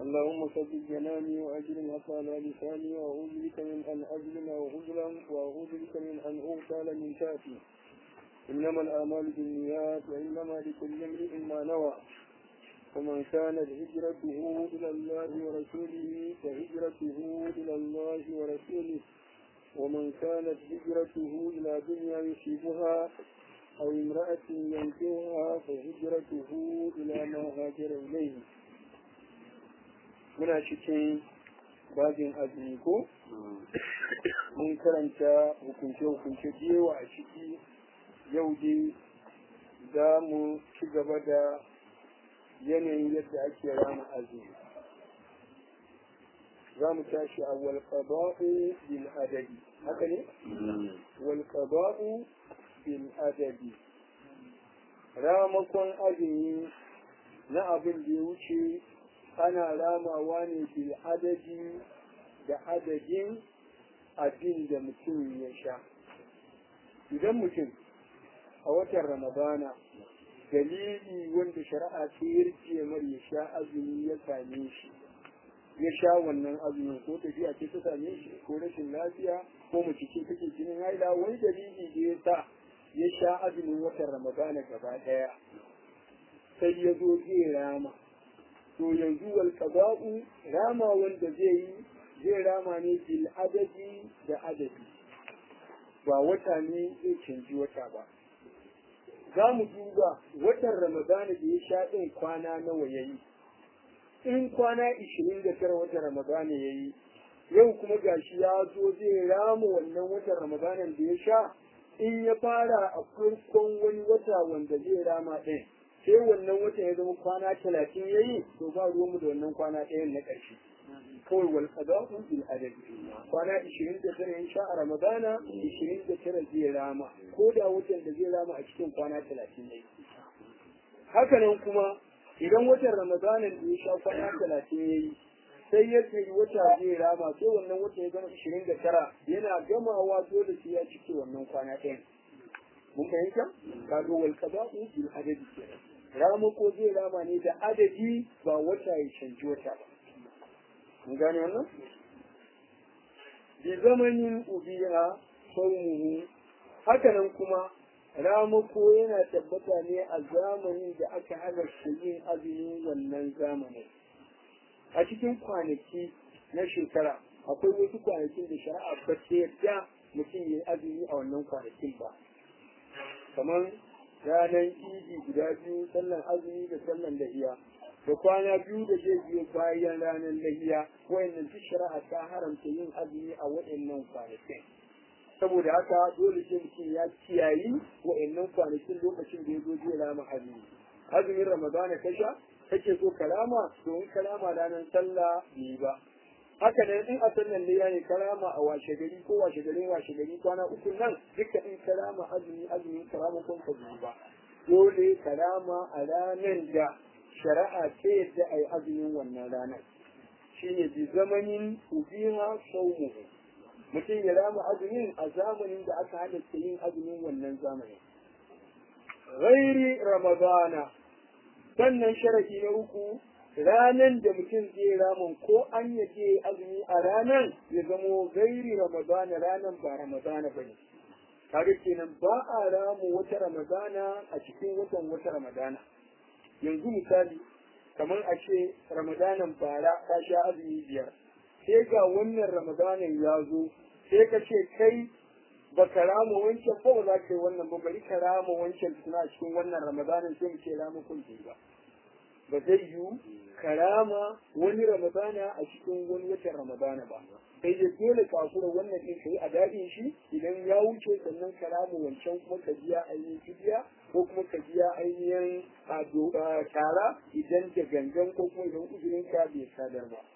اللهم ثبت جناني وأجر العصا لساني وأعوذ بك من أن أظلم وأظلم وأعوذ بك من أن أغتال من تأتي إنما الأعمال بالنيات وإنما لكل امرئ ما نوى ومن كانت هجرته إلى الله ورسوله فهجرته إلى الله ورسوله ومن كانت هجرته إلى دنيا يصيبها أو امرأة ينكرها فهجرته إلى ما هاجر إليه muna cikin babin azumi ko mun karanta hukunce-hukunce jewa a ciki yau dai za mu ci gaba da yanayin yadda ake rana azumi za mu tashi a walƙaba'u bil adadi haka ne? walƙaba'u bil adadi ramakon azumi na abin da ya wuce ana ramawa ne bil adadi da adadin abin da mutum ya sha idan mutum a watan ramadana dalili wanda shari'a ta yarje mar ya sha azumi ya same shi ya sha wannan azumin ko tafiya ce ta same shi ko rashin lafiya ko mace ce take jinin haila wani dalili da ya sa ya sha azumin watan ramadana gaba daya sai ya zo zai rama to yanzu wal qada'u rama wanda zai yi zai rama ne bil adadi da adadi ba wata ne zai canji wata ba za mu duba watan ramadana da ya sha ɗin kwana nawa ya yi in kwana ishirin da tara watan ramadana ya yi yau kuma gashi ya zo zai rama wannan watan ramadanan da ya sha in ya fara a farkon wani wata wanda zai rama ɗin sai wannan wata ya zama kwana talatin ya yi to ba ruwanmu da wannan kwana ɗayan na ƙarshe kawai wal qada'u bil adad kwana 29 ya sha a ramadana 29 zai rama ko da watan da zai rama a cikin kwana 30 ne haka nan kuma idan watan ramadana da ya sha kwana 30 yayi sai ya kai wata zai rama sai wannan wata ya zama 29 yana gamawa dole sai ya cike wannan kwana ɗayan mun fahimta kaga wal qada'u bil adad kenan rama ko zai rama ne da adadi ba wata ya canji wata ba mun gane wannan bi zamanin ubiha saumuhu hakanan kuma ramako yana tabbata ne a zamanin da aka halarta yin azumin wannan zamanin a cikin kwanaki na shekara akwai wasu kwanakin da shari'a ba ta yadda mutum ya azumi a wannan kwanakin ba kamar ranar idi guda biyu sallan azumi da sallan lahiya da kwana biyu da zai biyo bayan ranar lahiya wayannan duk shari'a ta haramta yin azumi a wayannan kwanakin saboda haka dole sai mutum ya kiyayi wayannan kwanakin lokacin da ya zo zai rama azumi azumin ramadana ka sha kake so kalama domin kalama ranar sallah ne ba haka ne in a sannan ne ne karama a washe gari ko washe gari washe gari kwana uku nan duka in karama azumi azumi karama kun ka ba dole karama a ranar da shari'a ta yadda a yi azumin wannan ranar shi ne bi zamanin ubiha saumu mutum ya rama azumin a zamanin da aka halatta yin azumin wannan zamanin ghairi ramadana sannan sharadi na uku ranan da mutum zai ramin ko an ya je azumi a ranan ya zamo gairi ramadana ranan ba ramadana ba ne kaga kenan ba a ramu wata ramadana a cikin watan wata ramadana yanzu misali kamar a ce ramadanan bara ka sha azumi biyar sai ga wannan ramadanan ya zo sai ka ce kai ba ka rama wancan ba za ka yi wannan ba bari ka rama wancan suna cikin wannan ramadanan sai mu ce rama kun ba ba zai yiwu karama wani ramadana a cikin wani watan ramadana ba sai da dole kafura wannan din kai a dadin shi idan ya wuce sannan karama wancan kuma ka biya ainihin fidiya ko kuma ka biya ainihin tara idan da gangan ko kuma idan uzurin ka bai sadar ba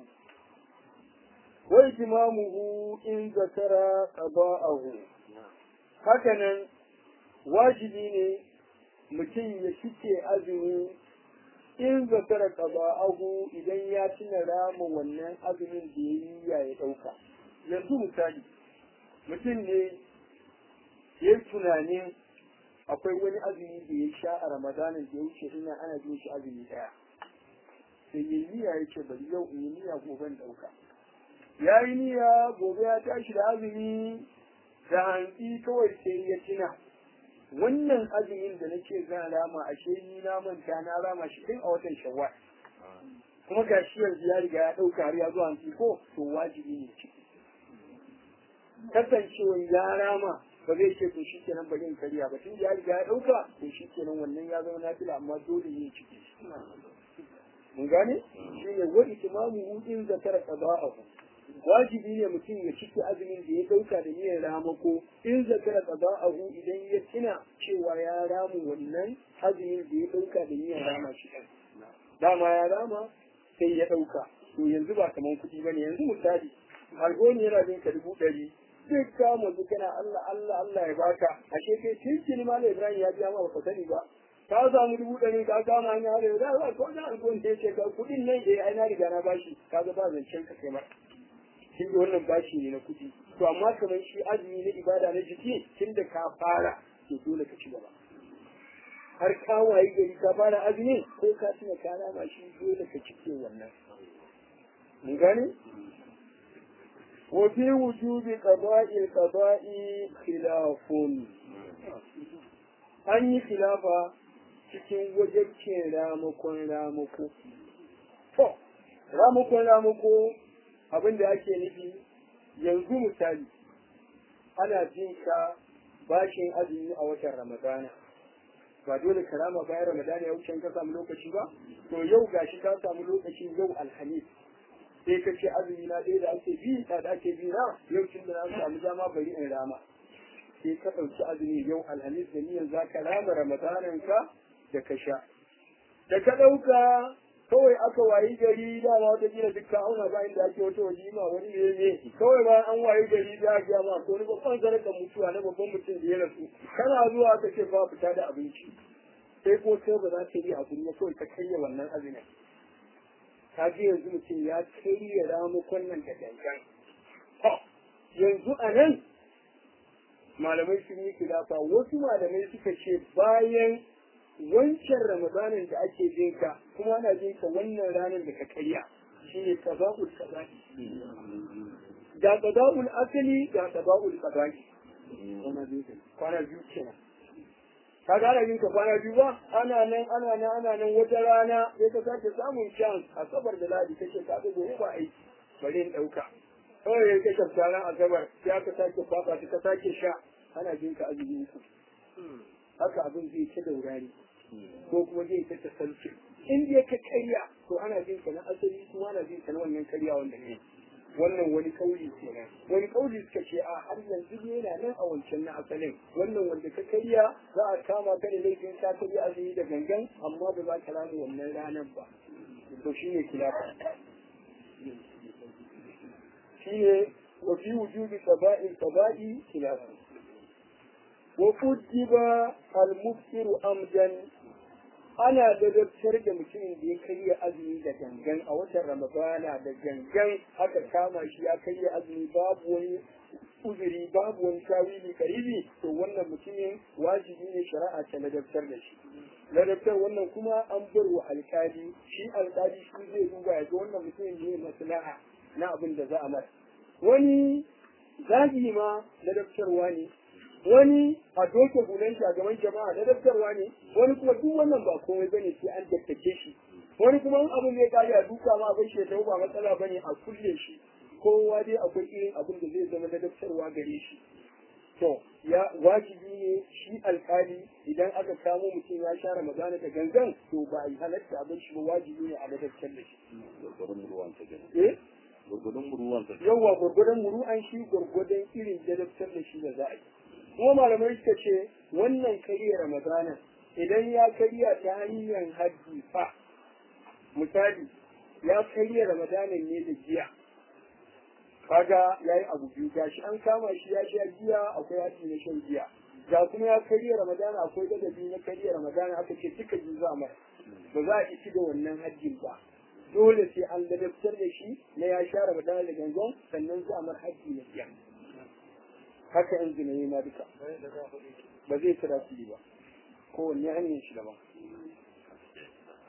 wa itimamuhu in zakara qada'ahu hakanan wajibi ne mutum ya cike azumi in zakara qada'ahu idan ya tuna rama wannan azumin da yayi ya ya dauka yanzu misali mutum ne ya tunanin akwai wani azumi da ya sha a ramadanin da ya wuce ina ana jin shi azumi daya sai yi niyya ya ce bari yau in yi niyya gobe in ɗauka ya yi niyya gobe ya tashi da azumi da hantsi kawai sai ya tuna wannan azumin da nake zan rama ashe ni na manta na rama shi tun a watan shawwal kuma ga shi yanzu ya riga ya ɗauka har ya zo hantsi ko to wajibi ne ciki kasancewa ya rama ba zai ce to shi kenan bari in karya ba tun ya riga ya ɗauka to shi kenan wannan ya zama nafila amma dole ne ciki mun gane shi ne wa itimamu in zakara qada'ahu wajibi ne mutum ya cike azumin da ya dauka da niyyar ramako in zakara qada'ahu idan ya tuna cewa ya ramu wannan azumin da ya dauka da niyyar rama shi dama ya rama sai ya dauka to yanzu ba kaman kuɗi bane yanzu misali algoni yana bin ka dubu ɗari duk ka mutu kana Allah Allah Allah ya baka ashe kai tun malam Ibrahim ya biya ma baka sani ba ka samu dubu ɗari ka kama hanya har da za ko na alkon ta ce ka kuɗin nan da ai na riga na bashi ka ga ba zancen ka kai mara tun da wannan bashi ne na kuɗi to amma kamar shi azumi na ibada na jiki tun da ka fara to dole ka ci gaba har ka wayi gari ka fara azumi ko ka tuna ka rama shi dole ka cike wannan mun gane وفي وجوب قضاء القضاء خلاف an yi khilafa cikin wajabcin ramakon ramako. To, ramakon ramako abin da ake nufi yanzu misali ana jin ka bashin azumi a watan Ramadana. Ba dole ka rama bayan Ramadana ya wuce ka samu lokaci ba? To yau gashi ka samu lokaci yau Alhamis. Sai ka ce azumi na ɗaya da ake bi da ake bi na yau tun da na samu dama bari in rama. sai ka ɗauki azumi yau alhamis da niyan za ka rama ramadananka da ka sha. Da ka ɗauka kawai aka wayi gari dama wata gina duk ka auna ba inda ake wata walima wani ne ne kawai ba an wayi gari za a gaya ma ko wani babban sadakar mutuwa na babban mutum da ya rasu kana zuwa aka ce ba fita da abinci sai ko sai ba za ka yi abu ne kawai ka karya wannan azumin ka ji yanzu mutum ya karya ramukon nan da gangan yanzu a nan malamai sun yi kilafa wasu malamai suka ce bayan wancan ramadanin da ake jinka kuma ana jinka wannan ranar da ka karya shi ne qada'ul qada'i ga qada'ul asali ga qada'ul qada'i kwana biyu kenan ka ga ana jinka kwana biyu ba ana nan ana nan ana nan wata rana sai ka sake samun chance a sabar da ladi kake ka ga gobe ba aiki bari in dauka kawai ya kashe ranar asabar sai aka sake fafa ka sake sha ana jinka azumi ku haka abin zai ta daurari ko kuma zai ta tasalci in dai ka karya to ana jin ka na asali kuma ana jin ka na wannan karya wanda ne wannan wani kauli kenan wani kauli suka ce a har yanzu ne yana nan a wancan na asalin wannan wanda ka karya za a kama ka da laifin ka karya azumi da gangan amma ba za ka rana wannan ranar ba to shine kilafa shine wa fi wujudi qaba'il qaba'i kilafa وكتب المفسر amdan ana dadabtar da mutumin da ya karya azumi da gangan a watan ramadana da gangan aka kama shi ya karya azumi babu wani uzuri babu wani tawili karibi to wannan mutumin wajibi ne shari'a ta ladabtar da shi ladabtar wannan kuma an bar wa alkali shi alkali shi zai duba ya ga wannan mutumin ne maslaha na abin da za a masa wani zagi ma ladabtarwa ne wani a doke hulan shi a gaban jama'a na daftarwa ne wani kuma duk wannan ba komai bane sai an dattace shi wani kuma in abin ya kare a duka ma abin shi ya ba matsala bane a kulle shi kowa dai akwai irin abin da zai zama na daftarwa gare shi to ya wajibi ne shi alkali idan aka kamo mutum ya share magana da gangan to ba a yi halatta abin shi ba wajibi ne a ladabtar da shi eh gurgudun muruwansa yawwa gurgudun muru'an shi gurgudun irin ladabtar da shi da za a yi kuma malamai suka ce wannan karya ramadana idan ya karya ta hanyar hajji fa misali ya karya ramadana ne da giya kaga ya yi abu biyu gashi an kama shi ya sha giya akwai haji na shan giya ga kuma ya karya ramadana akwai gadabi na karya ramadana aka ce duka biyu za mai ba za a ci da wannan hajjin ba dole sai an ladabtar da shi na ya sha ramadana da gangan sannan za a mar hajji na giya haka in zina yi ma duka ba zai kira su ba kowanne hanyar shi daban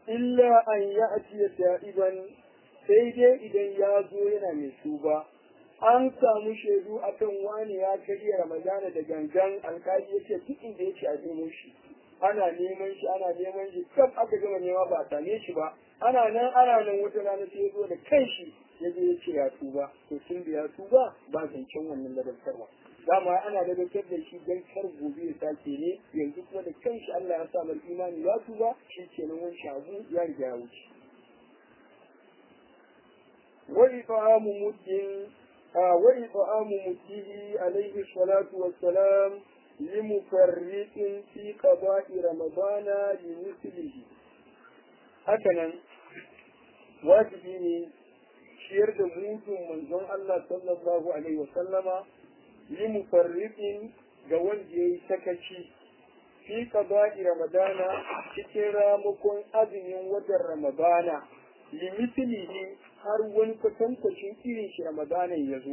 illa an ya'ti ta'iban sai dai idan ya zo yana mai tuba an samu shaidu akan wani ya karya ramadana da gangan alkali ya ce duk inda yake a nemo shi ana neman shi ana neman shi kaf aka gama nema ba a same shi ba ana nan ana nan wata rana sai ya zo da kanshi ya je ya ce ya tuba to tun da ya tuba ba zancen wannan ladabtarwa dama ana ladabtar da shi don kar gobe ya sake ne yanzu kuma da kanshi Allah ya sa mai imani ya tuba shi kenan wani shagu ya riga ya wuce وإطعام مد وإطعام مده عليه الصلاة والسلام لمفرط في قضاء رمضان لمثله هكذا واجبيني شير da mutun manzon Allah sallallahu alaihi wasallama li mufarriqin ga wanda yayi sakaci fi qada'i ramadana cikin ramukon azumin watan ramadana li mithlihi har wani kwatankwacin irin shi ramadanan ya zo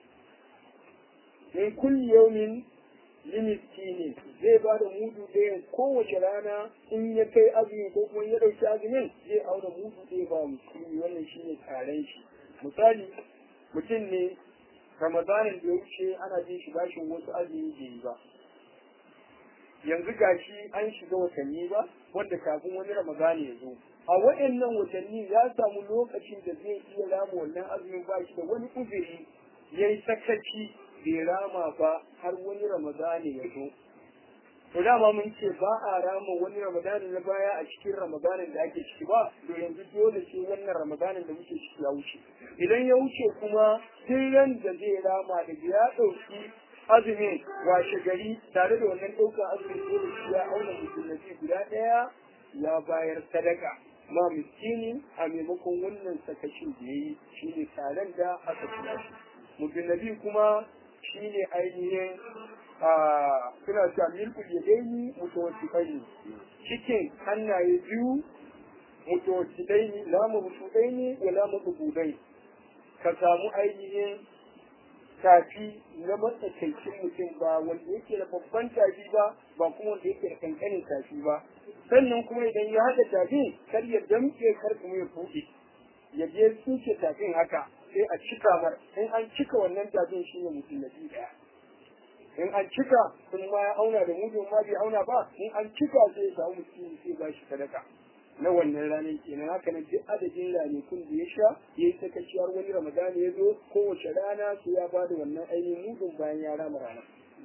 min kulli yaumin limiski ne zai ba da mudu ɗayan kowace rana in ya kai azumi ko kuma ya ɗauki azumin zai auna mudu ɗaya ba musulmi wannan shi ne taren shi misali mutum ne ramadanin da ya wuce ana jin shi bashin wasu azumi bai yi ba yanzu gashi an shiga watanni ba wanda kafin wani ramadani ya zo a waɗannan watanni ya samu lokacin da zai iya rama wannan azumin ba shi da wani uzuri ya yi sakaci bai rama ba har wani ramadani ya zo to dama mun ce ba a rama wani ramadani na baya a cikin ramadanin da ake ciki ba to yanzu dole sai wannan ramadanin da muke ciki ya wuce idan ya wuce kuma tun ran da zai rama da ya ɗauki azumin washe gari tare da wannan ɗaukar azumin dole shi ya auna musulunci guda ɗaya ya bayar sadaka ma miskini a maimakon wannan sakacin da ya yi shi ne taron da aka tuna shi mutunabi kuma shi ne ainihin suna cewa milkul ya daini mutawasifai cikin hannaye biyu mutawasifai ne lamu mutuɗai ne da lamu tubudai ka samu ainihin tafi na matsakaicin mutum ba wanda yake da babban tafi ba ba kuma wanda yake da kankanin tafi ba sannan kuma idan ya haɗa tafin kar ya damke kar kuma ya buɗe ya je tsuke tafin haka sai a cika mar in an cika wannan tafin shine mutum na biyu ɗaya in an cika sun ma ya auna da mutum ma bai auna ba in an cika sai ya samu mutum sai ba shi sadaka na wannan ranar kenan haka nan duk adadin ranakun da ya sha ya yi sakaci har wani ramadani ya zo kowace rana sai ya bada wannan ainihin mudun bayan ya rama rana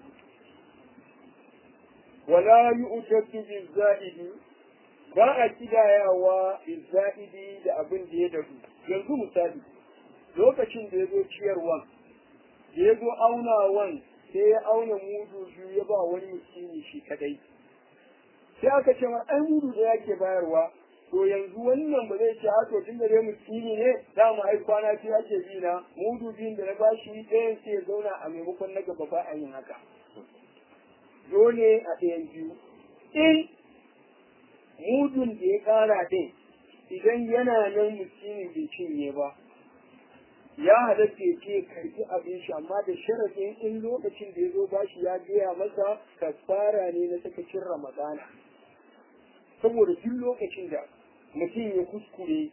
wala yu'tatu bizaidi ba a kidayawa bizaidi da abin da ya daru yanzu misali lokacin da ya zo ciyarwan da ya zo aunawan sai ya auna mudu biyu ya ba wani miskini shi kadai sai aka ce ma ai mudu da yake bayarwa to yanzu wannan ba zai ce to tun da dai miskini ne za mu ai kwana biyu ake bi na mudu biyun da na bashi ɗayan sai ya zauna a maimakon na gaba ba a yin haka dole a ɗayan biyu in mudun da ya ƙara ɗin idan yana nan miskini bai cinye ba ya halatta ya ce karbi abin shi amma da sharafin in lokacin da ya zo bashi ya gaya masa kasfara ne na sakacin ramadana saboda duk lokacin da mutum ya kuskure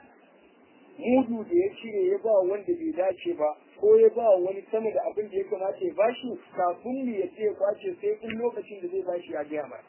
mudu da ya cire ya ba wanda bai dace ba ko ya ba wani sama da abin da ya kamata ya bashi kafin mu ya ce ya kwace sai in lokacin da zai bashi ya gaya masa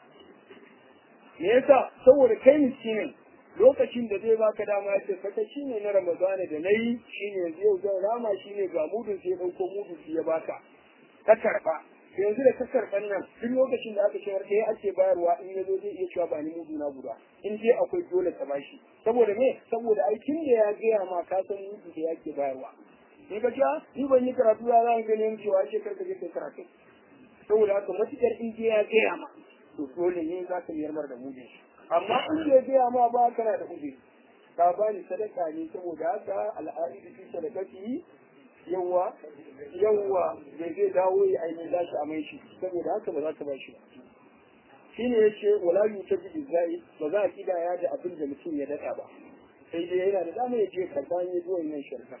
me yasa saboda kai miskinin lokacin da zai baka dama ya ce saka shi ne na ramadana da na yi shi ne yanzu yau zan rama shi ne ga mudun sai ɗauko mudun ya baka ka karɓa yanzu da ka karɓan nan duk lokacin da aka cewar ɗaya ake bayarwa in ya zo zai iya cewa ba ni mudu na guda in dai akwai dole ka bashi saboda me saboda aikin da ya gaya ma ka san mudu da yake bayarwa ni ka cewa ni ban yi karatu ya zan ganin cewa ce karka je kai karatu saboda haka matukar in dai ya gaya ma to dole ne za ka yarmar da mudun shi amma in bai gaya ma ba kana da uzuri ka bani sadaka ne saboda haka al'adu fi sadakati yawa yawa bai zai dawo ya aini za shi amai shi saboda haka ba za ka ba shi ba shi ne ya ce wala yu ta bi zai ba za a kidaya da abin da mutum ya daɗa ba sai dai yana da dama ya je karɓa ya zuwa yin shirka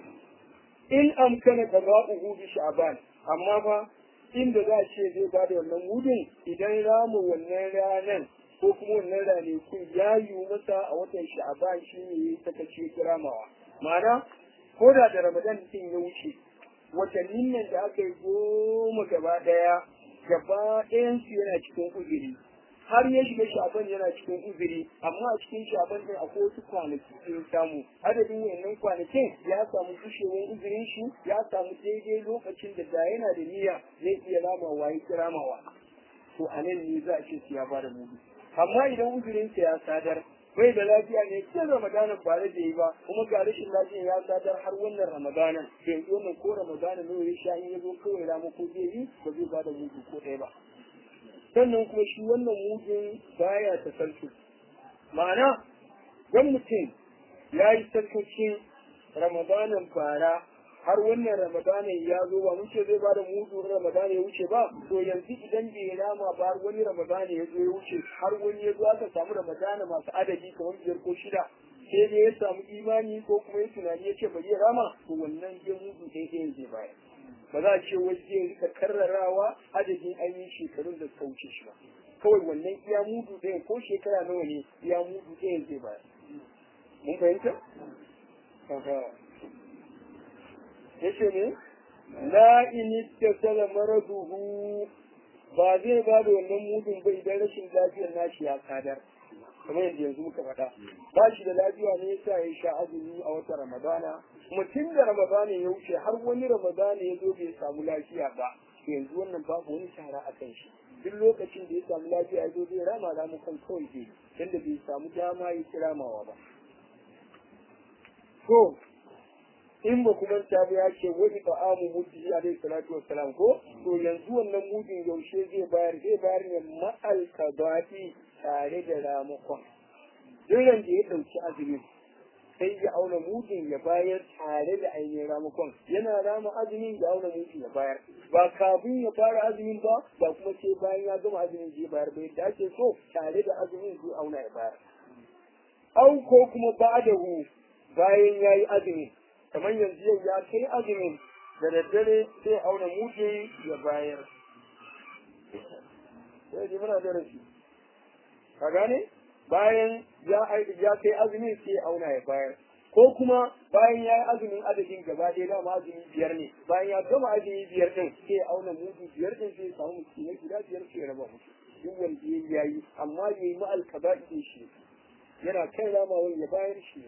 in amkana qada'uhu bi sha'ban amma fa inda za a ce zai ba da wannan wudin idan ramu wannan ranan ko kuma wannan ranakun ya yi masa a watan sha'aban shi ne ya sakaci kiramawa ma'ana ko da da ramadan din ya wuce watannin nan da aka yi goma gaba daya gaba ɗayansu yana cikin uzuri har ya shiga shaban yana cikin uzuri amma a cikin shaban din akwai wasu kwanaki da ya samu adadin wannan kwanakin ya samu gushewar uzurin shi ya samu daidai lokacin da da yana da niyya zai iya ramawa ya kiramawa to a nan ne za a ce su ya bada mudu amma idan uzurinsa ya sadar bai da lafiya ne cikin ramadanin ba da yi ba kuma ga rashin lafiya ya sadar har wannan ramadanin to yanzu wannan ko ramadanin ne ya sha in ya zo kawai rama ko zai yi ba zai bada mudu ko ɗaya ba sannan kuma shi wannan mudun baya ta sarki ma'ana dan mutum ya yi sarkacin ramadanin bara har wannan ramadanin ya zo ba mun ce zai bada mudu ramadanin ya wuce ba to yanzu idan bai rama ba har wani ramadanin ya zo ya wuce har wani ya zo aka samu ramadanin masu adadi kamar biyar ko shida sai dai ya samu imani ko kuma ya tunani ya ce bari ya rama to wannan ya mudu ɗaya ɗaya zai bayar ba za a ce wai zai rika karrarawa adadin ainihin shekarun da suka wuce shi ba kawai wannan iya mudu ɗaya ko shekara nawa ne iya mudu ɗaya zai bayar mun fahimta? ya ce ne la inista sala maraduhu ba zai ba da wannan mudun ba idan rashin lafiyar nashi ya kadar kamar yadda yanzu muka faɗa ba shi da lafiya ne yasa ya sha azumi a wata ramadana kuma tun da ramadana ya wuce har wani ramadana ya zo bai samu lafiya ba yanzu wannan babu wani shara a kan shi duk lokacin da ya samu lafiya ya zo zai rama ramu kan kawai zai tunda bai samu dama ya kiramawa ba to in ba kuma ta ya ce wani ba amu mutu alaihi salatu wassalam ko to yanzu wannan mudin yaushe zai bayar zai bayar ne ma'al kadati tare da ramakon duran da ya ɗauki azumin sai ya auna mudin ya bayar tare da ainihin ramakon yana rama azumin ya auna mudin ya bayar ba kafin ya fara azumin ba ba kuma sai bayan ya gama azumin zai bayar ba yadda ake so tare da azumin zai auna ya bayar au ko kuma ba'dahu bayan ya yi azumin kamar yanzu yau ya kai azumin da daddare sai auna mudin ya bayar sai ji muna da rashi ka gane bayan ya ya kai azumin sai ya auna ya bayar ko kuma bayan ya yi azumin adadin gaba ɗaya dama azumi biyar ne bayan ya gama azumi biyar ɗin sai ya auna mudu biyar ɗin sai ya samu musulmai guda biyar sai ya raba musu duk wanda ya yi amma ya yi ma'al kaba'i shi yana kai ramawan ya bayar shi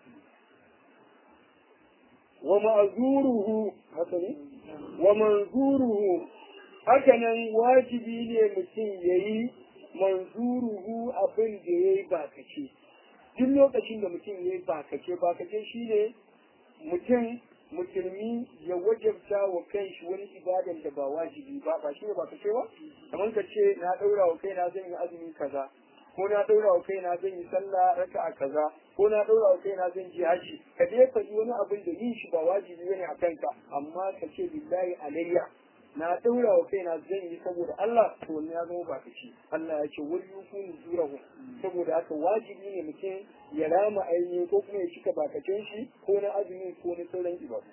wa ma'azuruhu haka ne wa manzuruhu haka nan wajibi ne mutum ya yi manzuruhu abin da ya yi bakace duk lokacin da mutum ya yi bakace bakace shi ne mutum musulmi ya wajabta wa kanshi wani ibadan da ba wajibi ba ba shi ne bakace ba kamar ka ce na ɗaura wa kaina zan yi azumi kaza ko na ɗaura wa kaina zan yi sallah raka'a kaza ko na ɗaura wa kaina zan je haji ka dai faɗi wani abin da yin shi ba wajibi bane a kanka amma ka ce billahi alayya na ɗaura wa kaina zan yi saboda Allah to wannan ya zama ba ci Allah ya ce wani yufu zurahu saboda haka wajibi ne mutum ya rama aini ko kuma ya cika bakacin shi ko na azumi ko na sauran ibadu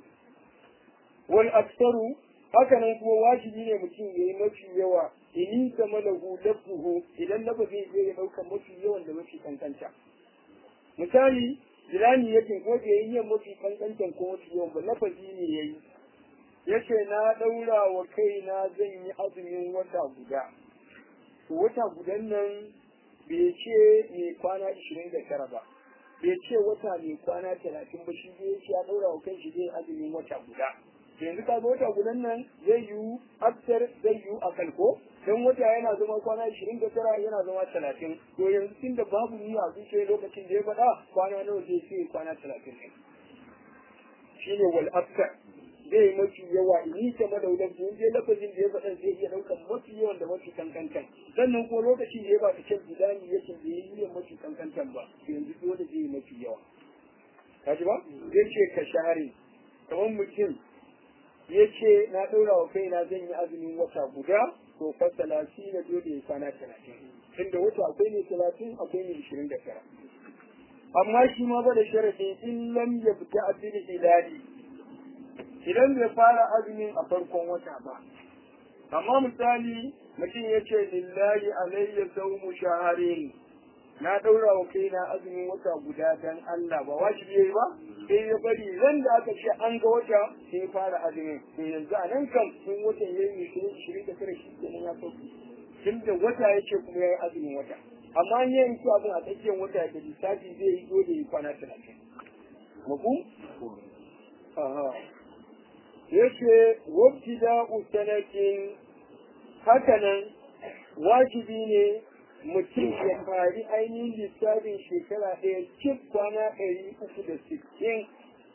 wal aksaru haka nan kuma wajibi ne mutum ya yi mafi yawa ini kama lahu lafzuhu idan lafazin zai ya ɗaukar mafi yawan da mafi kankanta misali jilani yake ko da yayi yin mafi kankantan ko mafi yawan ba lafazi ne yayi yace na daura wa kaina zan yi azumin wata guda to wata gudan nan bai ce mai kwana 29 ba bai ce wata mai kwana 30 ba shi zai ce ya daura wa kanshi zai azumin wata guda yanzu ka wata gudan nan zai yiwu aftar zai yiwu a kalko don wata yana zama kwana ishirin da tara yana zama talatin to yanzu tun da babu ni a zuciya lokacin da ya faɗa kwana nawa zai ce kwana talatin ne shine wal aftar zai mafi yawa ni ta madaular da je lafazin da ya faɗa zai iya ɗaukar mafi yawan da mafi kankantan sannan kuma lokacin da ya ba ta can gidani yake da ya yi mafi kankantan ba yanzu dole zai yi mafi yawa kaji ba zai ce ka share kamar mutum ya ce na ɗaura wa kaina zan yi azumin wata guda to fa talatin na dole ya kwana talatin inda wata akwai ne talatin akwai ne ishirin da tara amma shi ma ba da sharadi in lam ya fita abin hilali idan bai fara azumin a farkon wata ba amma misali mutum ya ce lillahi alayya saumu shaharin na ɗaura wa kaina azumin wata guda dan Allah ba wajibi yayi ba sai ya bari ran da aka ce an ga wata sai ya fara azumin to yanzu a nan kan sun watan yayi ne shirin da tare shi kenan ya sauki tunda wata yake kuma yayi azumin wata amma an yi su abin a tsakiyar wata da lissafi zai yi dole yi kwana talatin mafu aha yace wabtida usanatin hakanan wajibi ne mutum ya fari ainihin lissafin shekara ɗaya cif kwana ɗari uku da sittin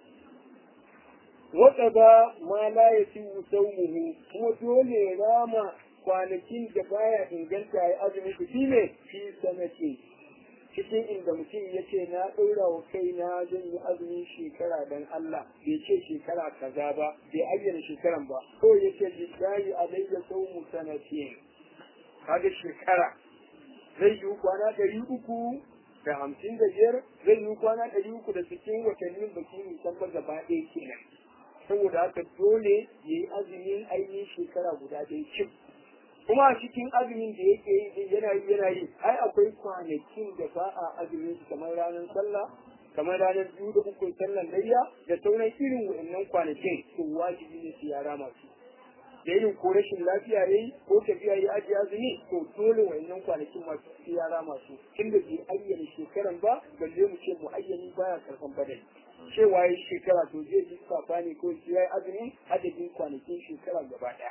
wata ba ma la ya ci muhu kuma dole ya rama kwanakin da baya inganta ya azumi su shi ne fi sanatin cikin inda mutum ya ce na ɗaura wa kaina zan yi azumin shekara don Allah bai ce shekara kaza ba bai ayyana shekaran ba ko ya ce lillahi alayya sawmu sanatin kaga shekara zai yi kwana ɗari uku da hamsin da biyar zai yi kwana ɗari uku da sittin watannin baki nisan ba gaba ɗaya kenan saboda haka dole ya yi azumin ainihin shekara guda ɗaya cif kuma a cikin azumin da yake yi yana yi yana yi ai akwai kwanakin da ba a azumin su kamar ranar sallah kamar ranar biyu da ukun sallan layya da sauran irin wa'annan kwanakin to wajibi ne su yara masu da irin ko rashin lafiya yayi ko tafiya ya ajiye azumi to dole wa'annan kwanakin masu su yara masu tunda bai ayyana shekaran ba balle mu ce mu ayyani baya karfan badali cewa ya shekara to zai ji safa ne ko ya yi azumi adadin kwanakin shekara gaba ɗaya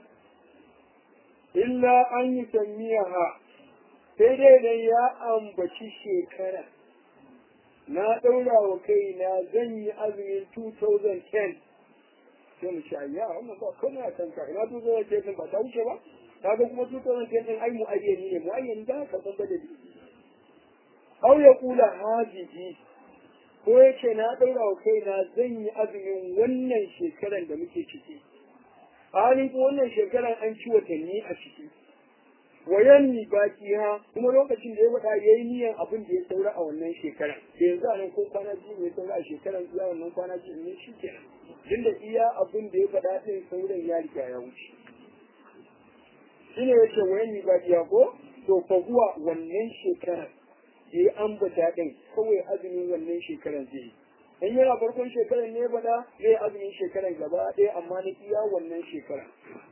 illa an yi sammiyaha sai dai dan ya ambaci shekara na ɗaura wa kaina zan yi azumin 2010 sai mu ci ayya wannan ba kuma a kanka ina 2010 ba ta wuce ba kaga kuma 2010 din ai mu'ayyani ne mu'ayyani da ka san badali aw ya kula hajihi ko yace na ɗaura wa kaina zan yi azumin wannan shekaran da muke ciki halin ko wannan shekaran an ci watanni a ciki wayan ni baki ha kuma lokacin da ya faɗa ya yi niyan abin da ya saura a wannan shekaran da yanzu a nan ko kwana biyu ne saura a shekaran iya wannan kwana biyu ne shi kenan tunda iya abin da ya faɗa ɗin sauran ya riga ya wuce shine yace wayan ni baki ha ko to fa zuwa wannan shekaran da ya ambata ɗin kawai azumin wannan shekaran zai yi in yana farkon shekarar ne bada zai azumin shekarar gaba ɗaya amma na iya wannan shekara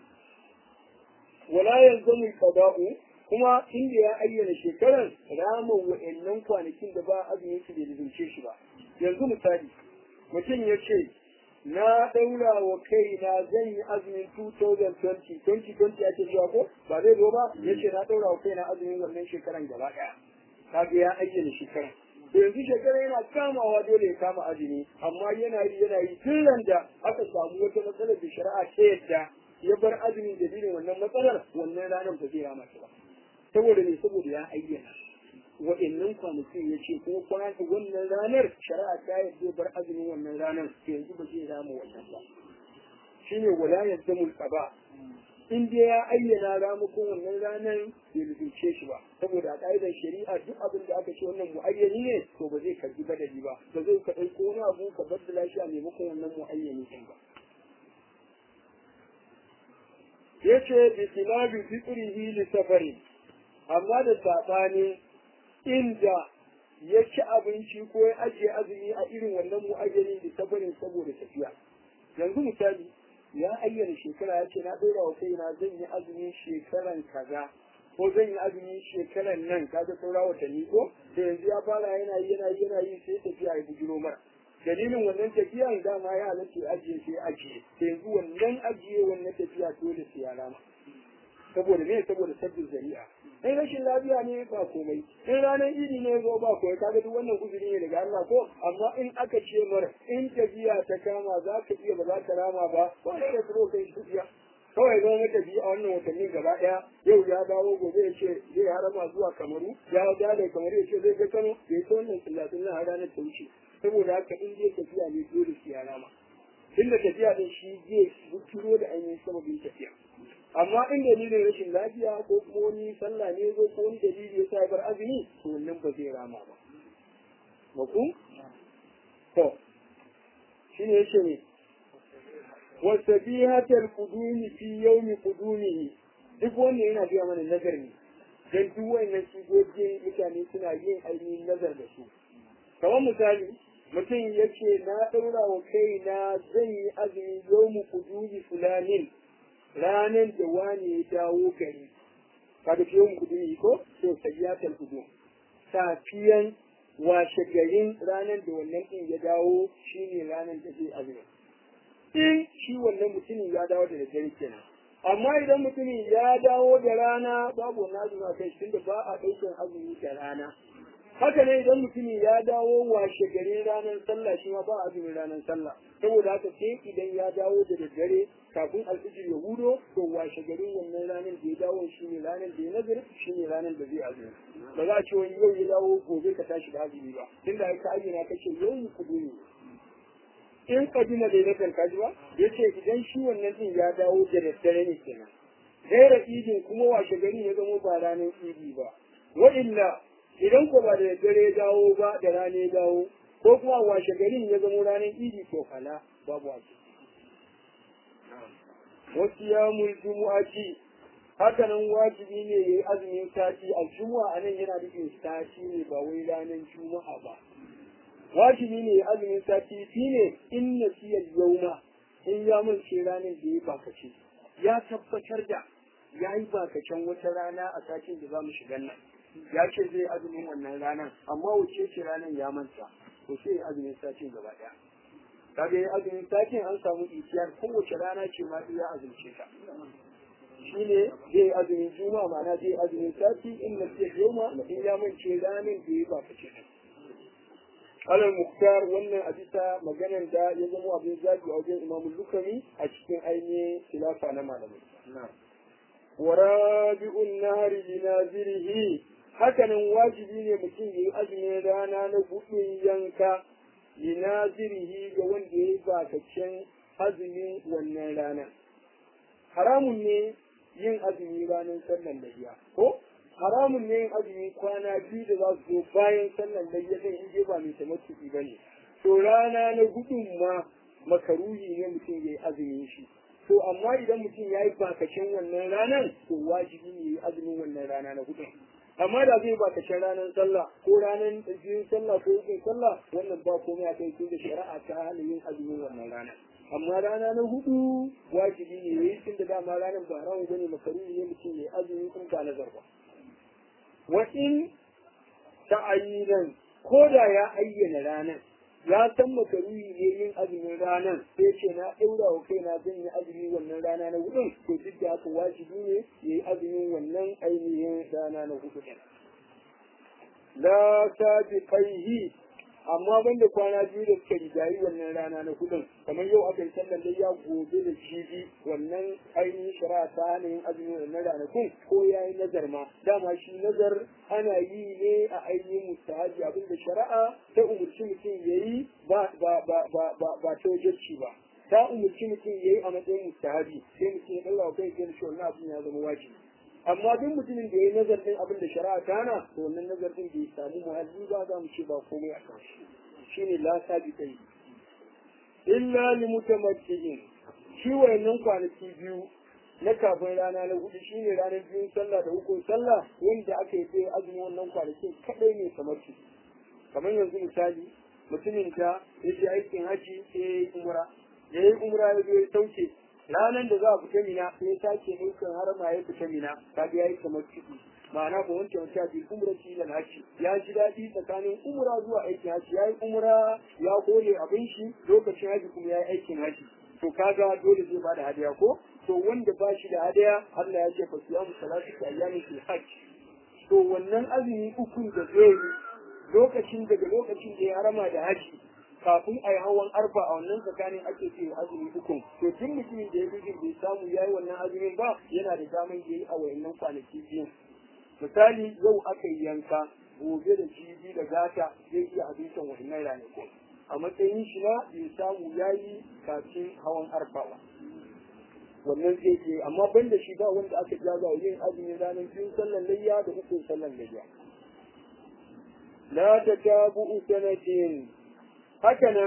wala yanzu mu qada'u kuma inda ya ayyana shekarar rama wa'annan kwanakin da ba azumin shi da zunce shi ba yanzu misali mutum ya ce na ɗaura wa kaina zan yi azumin 2020 2020 ake zuwa ko ba zai zo ba ya ce na ɗaura wa kaina azumin wannan shekaran gaba ɗaya kaga ya ayyana shekaran yanzu shekara yana kamawa dole ya kama azumi amma yana yi yana yi tun da aka samu wata matsalar da shari'a ta yadda ya bar azumi da dalilin wannan matsalar wannan ranar ba zai rama ba saboda ne saboda ya ayyana wa'annan kwanakin ya ce ko kwana wannan ranar shari'a ta yadda bar azumin wannan ranar yanzu ba zai rama wannan ba shine wala yazdamul qaba in dai ya ayyana ramukan wannan ranar bai rubuce shi ba saboda a ƙa'idar shari'a duk abin da aka ce wannan mu'ayyani ne to ba zai karbi badali ba ba zai ka ɗauko wani abu ka baddala shi a maimakon wannan mu'ayyani ɗin ba ya ce bi tilabi fitrihi li safari amma da saɓani inda ya ci abinci ko ya ajiye azumi a irin wannan mu'ayyani da safarin saboda tafiya yanzu misali ya ayyana shekara ya ce na ɗora wa kaina zan yi azumin shekaran kaza ko zan yi azumin shekaran nan kaga saura watanni ko da yanzu ya fara yana yi yana yi yana yi sai tafiya ya bujiro mara dalilin wannan tafiya dama ya halatta ajiye sai ajiye da yanzu wannan ajiye wannan tafiya dole sai ya rama saboda me saboda sabbin zari'a in rashin lafiya ne ba komai in ranar idi ne zo ba komai kaga duk wannan uzuri ne daga Allah ko amma in aka ce mara in tafiya ta kama za ka iya ba za ka rama ba ba ka da tsoro kai tafiya kawai zo na tafi a wannan watanni gaba daya yau ya dawo gobe ya ce zai harama zuwa kamaru ya dawo da kamaru ya ce zai ga kano ya yi ta wannan tsallatin na ranar ta wuce saboda haka in zai tafiya ne dole su ya rama tunda tafiya din shi zai bukiro da ainihin sababin tafiya amma in dalilin rashin lafiya ko kuma wani sallah ne zo ko wani dalili ya sa bar azumi to wannan ba zai rama ba makum to shine yace ne wasabihatul qudumi fi yawmi qudumihi duk wannan yana biya mana nazar ne dan duk wannan sigogin mutane suna yin ainihin nazar da su kamar misali mutum ya ce na ɗaura wa kaina zan yi azumi yau mu kuduri fulanin ranar da wani ya dawo gari kaga fiye mu kuduri ko to sayyatar kudu safiyan washe garin ranar da wannan ɗin ya dawo shine ranar da zai azumi in shi wannan mutumin ya dawo da daddare kenan amma idan mutumin ya dawo da rana babu wani azumi a kai tunda ba a ɗaukar azumi da rana haka ne idan mutumin ya dawo washe garin ranar sallah shi ma ba azumin ranar sallah saboda haka sai idan ya dawo da daddare kafin alfijir ya hudo to washe garin wannan ranar da ya dawo shi ne ranar da ya nazar shi ne ranar da zai azumi ba za a ce wani yau ya dawo gobe ka tashi da azumi ba tunda ka ayyana kace yau ni kudu ne in kadina da na kaji ba ya ce idan shi wannan din ya dawo da daddare ne kenan gaira idin kuma washe gari ya zama ba ranar idi ba wa illa idan ko ba da daddare ya dawo ba da rana ya dawo ko kuma washe garin ya zama ranar idi to kala babu wace wasu ya mulki haka nan wajibi ne ya yi azumin sati a juma'a nan yana nufin sati ne ba wai ranar juma'a ba wajibi ne ya azumin sati shi ne in na siya yauma in ya mulke ranar da ya bakace ya tabbatar da ya yi bakacen wata rana a satin da za mu shiga nan ya ce zai azumin wannan ranar amma wuce ce ranar ya manta to sai ya azumin satin gaba daya kaga ya azumin satin an samu ikiyar kowace rana ce ma ya azumce ta shine zai azumin juma'a ma'ana zai azumin sati in na siya yauma in ya mance ranar da ya bakace ta alal muktar wannan a bisa maganar da ya zama abin zaɓi a wajen imamu lukami a cikin ainihin khilafa na malamai wa rabi'un nahari li nazirihi hakanan wajibi ne mutum ya yi azumin rana na gudun yanka li nazirihi ga wanda ya yi bakaccen azumin wannan rana haramun ne yin azumi ranar sallan lahiya ko haramun ne yin azumi kwana biyu da za su zo bayan sallan layya din in je ba mai tamattuki ba ne to rana na gudun ma makaruhi ne mutum ya yi azumin shi to amma idan mutum ya yi bakacin wannan ranar to wajibi ne ya yi azumin wannan rana na gudun amma da zai bakacin ranar sallah ko ranar biyun sallah ko yin sallah wannan ba komai a kai da shari'a ta hana yin azumin wannan rana amma rana na hudu wajibi ne ya yi tun da dama ranar ba haramun bane makaruhi ne mutum ya yi azumi in ba nazar ba wa'in ta'ayyinan ko da ya ayyana ranar ya san makaruhi ne yin azumin ranar sai ce na ɗaura wa kaina zan yi azumi wannan rana na hudun to duk da haka wajibi ne ya yi azumin wannan ainihin rana na hudu ɗin. La sabi kaihi amma banda kwana biyu da suka rigayi wannan rana na hudun kamar yau aka yi sallar da ya gobe da jibi wannan ainihin shari'a ta hana yin azumin wannan ranakun ko ya yi nazar ma dama shi nazar ana yi ne a ainihin mustahaji abinda shari'a ta umarci mutum ya yi ba ba ba ba ba ba ta wajen ba ta umarci mutum ya yi a matsayin mustahabi sai mutum ya ɗaura kai sai shi wannan abin ya zama wajibi amma duk mutumin da ya yi nazar din abin da shari'a ta hana to wannan nazar din bai samu muhalli ba za mu ce ba komai a kan shi shine la sabi kai illa li mutamatti'in shi wayannan kwanaki biyu na kafin rana na hudu shine ranar biyun sallah da hukun sallah wanda aka yi sai azumin wannan kwanaki kadai ne kamar shi kamar yanzu misali mutumin da ya je aikin haji sai ya yi umra ya yi umra ya zo ya sauke ranar da za a fita mina sai sake ɗaukar harama ya fita mina ka ya yi kamar ciki ma'ana ba wanke wanke bi umra ci da haji ya ji daɗi tsakanin umra zuwa aikin haji ya yi umra ya kore abin shi lokacin haji kuma ya yi aikin haji to kaga dole zai bada hadiya ko to wanda ba shi da hadiya Allah ya ce fa siyamu salatu ta ayyami fil hajj to wannan azumi ukun da zai yi lokacin daga lokacin da ya harama da haji kafin a yi hawan arfa a wannan tsakanin ake ce azumi ukun to tun mutumin da ya bijin bai samu ya yi wannan azumin ba yana da daman ya yi a wayannan kwanaki biyu misali yau aka yi yanka gobe da jibi da gata zai iya abincin wayannan ranakun a matsayin shi na bai samu ya yi kafin hawan arfa ba wannan zai ke amma ban da shi ba wanda aka jaza yin azumin ranar biyun sallan layya da ukun sallan layya la tatabu'u sanatin hakanan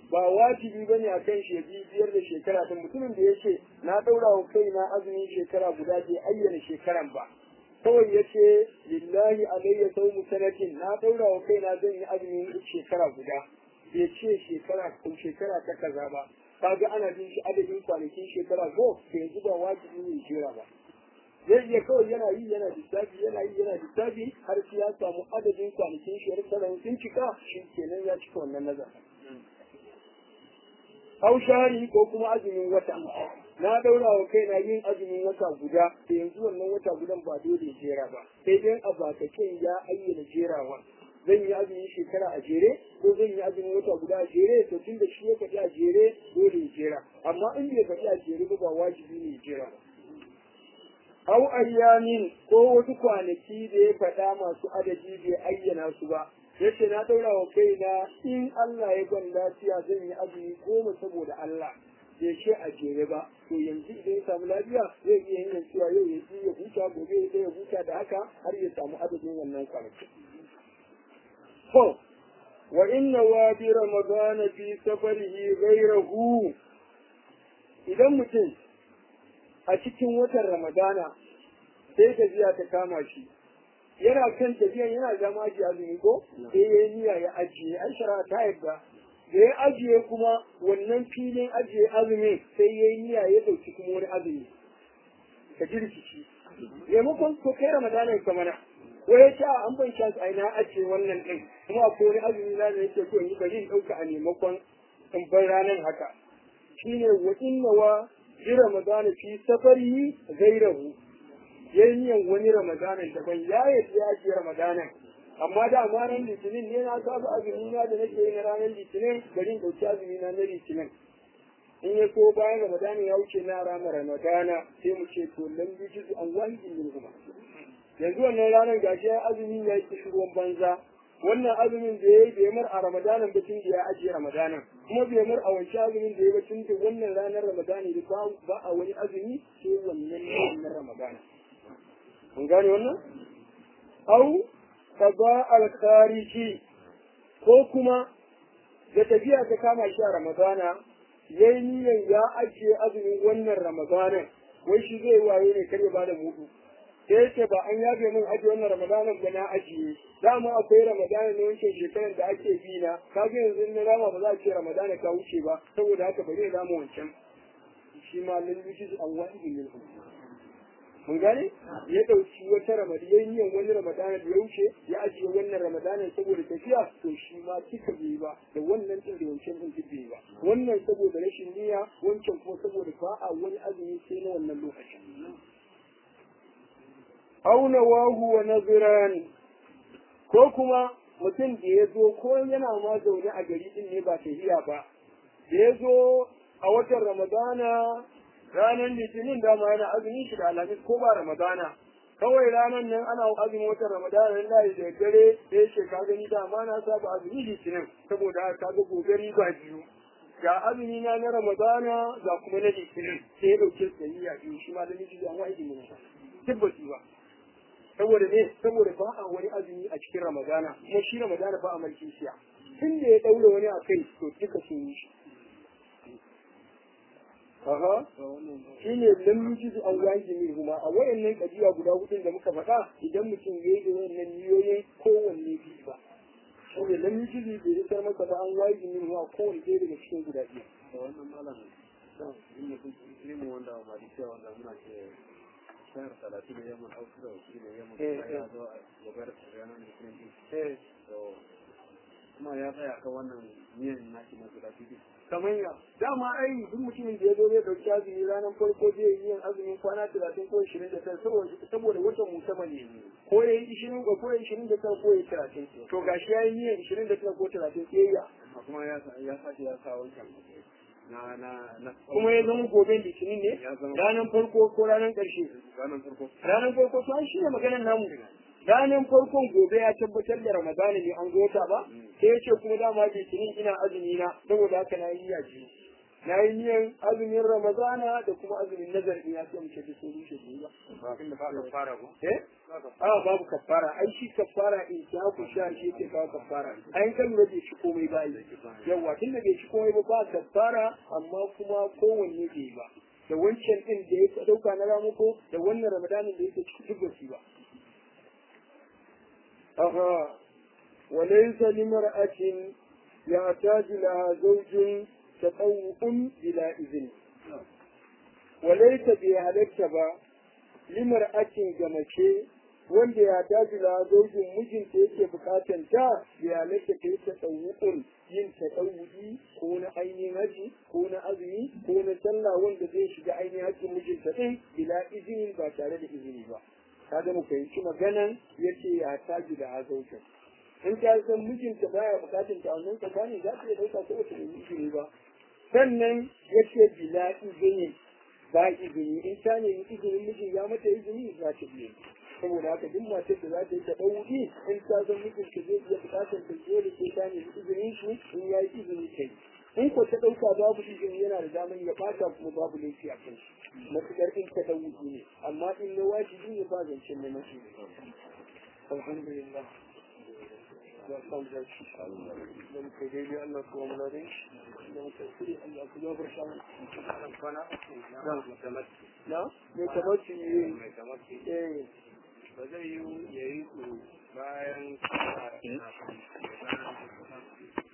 ba wajibi ba ne a kan shi biyar da shekara ta mutumin da ya ce na ɗaura wa kaina azumin shekara guda bai ayyana shekaran ba kawai ya ce lillahi alayya saumu sanatin na ɗaura wa kaina zan yi azumin shekara guda bai ce shekara ko shekara ta kaza ba kaga ana bin shi adadin kwanakin shekara ko to yanzu ba wajibi ne jira ba zai iya kawai yana yi yana lissafi yana yi yana lissafi har sai ya samu adadin kwanakin shekara sun cika shi kenan ya cika wannan nazarin Hau shari ko kuma azumin wata. Na daura wa kaina yin azumin wata guda, da yanzu wannan wata gudan ba dole jera ba. Sai dai a bakaken ya ayyana jerawa. Zan yi azumin shekara a jere, ko zan yi azumin wata guda a jere, to tun da shi ya faɗi a jere, dole ya jera. Amma in bai faɗi a jere ba ba wajibi ne ya jera ba. Hau ayyamin ko wasu kwanaki da ya faɗa masu adadi bai ayyana su ba, yace na daura wa kaina in Allah ya ban lafiya zan yi azumi goma saboda Allah bai ce a jere ba to yanzu idan ya samu lafiya zai iya yin cewa yau ya ji ya huta gobe ya ya huta da haka har ya samu adadin wannan kwanaki to wa inna wa bi ramadan fi safarihi ghayrahu idan mutum a cikin watan ramadana sai gajiya ta kama shi yana kan tafiyan yana zama ajiye azumi ko sai ya yi niyya ya ajiye an shara ta yadda da ya ajiye kuma wannan filin ajiye azumi sai ya yi niyya ya dauki kuma wani azumi ka ji rikici maimakon ko kai ramadanin ka mana ko ya ce an ban shan a na ajiye wannan din kuma akwai wani azumi na da yake so in yi bari in dauka a maimakon in bar ranar haka shine wa inna wa bi ramadana fi safari gairahu ya yi niyan wani ramadanan daban ya yi ya ce ramadanan amma da ma ran litinin ne na saba azumi na da nake yi na ranar litinin bari in ɗauki azumi na na litinin in ya so bayan ramadana ya wuce na rama ramadana sai mu ce to lan bi jizu an wani min kuma yanzu wannan ranar gashi ya azumi ya yi ruwan banza wannan azumin da ya yi bai mar a ramadanan ba tun da ya ajiye ramadanan kuma bai mar a wancan azumin da ya ba tun da wannan ranar ramadana da ba a wani azumi sai wannan ranar ramadana mun gane wannan au qada al-khariji ko kuma da tafiya ta kama shi a ramadana yayi niyyar ya ajiye azumin wannan ramadana wai shi zai waye ne kar ya bada mudu sai yace ba an yafe min ajiye wannan ramadana ba na ajiye dama akwai ramadana ne wancan shekarar da ake bi na kaga yanzu na rama ba za a ce ramadana ka wuce ba saboda haka ba zai rama wancan shi ma lallushi an wani ne mun gane ya dauki wata ramadana ya yi wani ramadana da ya wuce ya ajiye wannan ramadana saboda tafiya to shi ma kika bai ba da wannan din da wancan din duk bai ba wannan saboda rashin niyya wancan kuma saboda ba a wani azumi sai na wannan lokacin auna wahu wa naziran ko kuma mutum da ya zo ko yana ma zaune a gari din ne ba tafiya ba da ya zo a watan ramadana ranar litinin dama yana azumin shi da alhamis ko ba ramadana kawai ranar nan ana azumin watan ramadana nan da da dare da ya ka gani dama na saba azumi litinin saboda haka ga gobe riba biyu ga azumi na na ramadana ga kuma na litinin sai ya dauke su da niyya biyu shi ma da miji an wa'idi ne tabbati ba saboda ne saboda ba a wani azumi a cikin ramadana kuma shi ramadana ba a mulkin siya tun da ya daure wani a kai to duka sun yi shi Aha, shi ne lam yujizu an waji min huma a wayannan kabiya guda hudun da muka faɗa idan mutum ya yi da wayannan niyoyin kowanne biyu ba. Shi ne lam yujizu bai isar masa ba an waji min huma kowanne ɗaya daga cikin guda biyu. Da wannan malamin, in mutum ilimin wanda ba da cewa wanda muna ce shayar talatin da yamma auku da wasu da yamma kuma ya zo a gobar ranar litinin din. Kuma ya tsaya kan wannan miyan naki na guda biyu. kamar ya dama ai duk mutumin da ya zo zai dauki azumi ranar farko zai yi yin azumin kwana talatin ko ishirin da tara saboda watan musamman ne ko ya yi ishirin ko ya yi ishirin da tara ko ya yi talatin to gashi ya yi niyan ishirin da tara ko talatin sai ya kuma ya ya sake ya sa wancan na na na kuma ya zama gobe litinin ne Ya zama- ranar farko ko ranar ƙarshe ranar farko ranar farko to an shirya maganar namu ranar farkon gobe ya tabbatar da ramadana ne an gota ba sai ya ce kuma dama litinin ina azumi na saboda haka na yi yaji na yi niyan azumin ramadana da kuma azumin nazar ya ce muke da sun rushe da ba eh a babu kafara ai shi kafara in ta ku sha shi yake kawo kafara ai kan lura bai ci komai ba yawa tun da bai ci komai ba ba kafara amma kuma kowanne bai ba da wancan din da ya dauka na ramuko da wannan ramadanin da yake ciki duk ba ba aha وليس لمرأة يحتاج لها زوج تطوع بلا إذن وليس بهلك با لمرأة جمشي wanda ya daji da zaujin mijinta yake bukatan ta ya halatta ta yi ta tsawukun yin ta tsawuki ko na ainihin haji ko na azumi ko na sallah wanda zai shiga ainihin hajjin mijinta ɗin bila izinin ba tare da izini ba kaga mu fahimci maganan yace ya taji da zaujin in ta san mijinta baya bukatun ta wannan tsakanin za ta iya dauka ko wata nemi izini ba sannan ya ce bila izini ba izini in ta nemi izinin mijin ya mata izini za ta biye saboda haka duk matar da za ta yi ta ɗauki in ta san mijinta zai iya bukatun ta dole sai ta nemi izinin shi in ya yi izini ta yi in ko ta ɗauka babu izini yana da damar ya ɓata kuma babu laifi a kan shi matuƙar in ta ɗauki ne amma in na wajibi ne ba zancen na mace alhamdulillah وقال ذلك لم تجيب أن نصوم لديه لم تسري أن أكون برشان نعم نعم متمتع إيه ba zai yi ya yi su bayan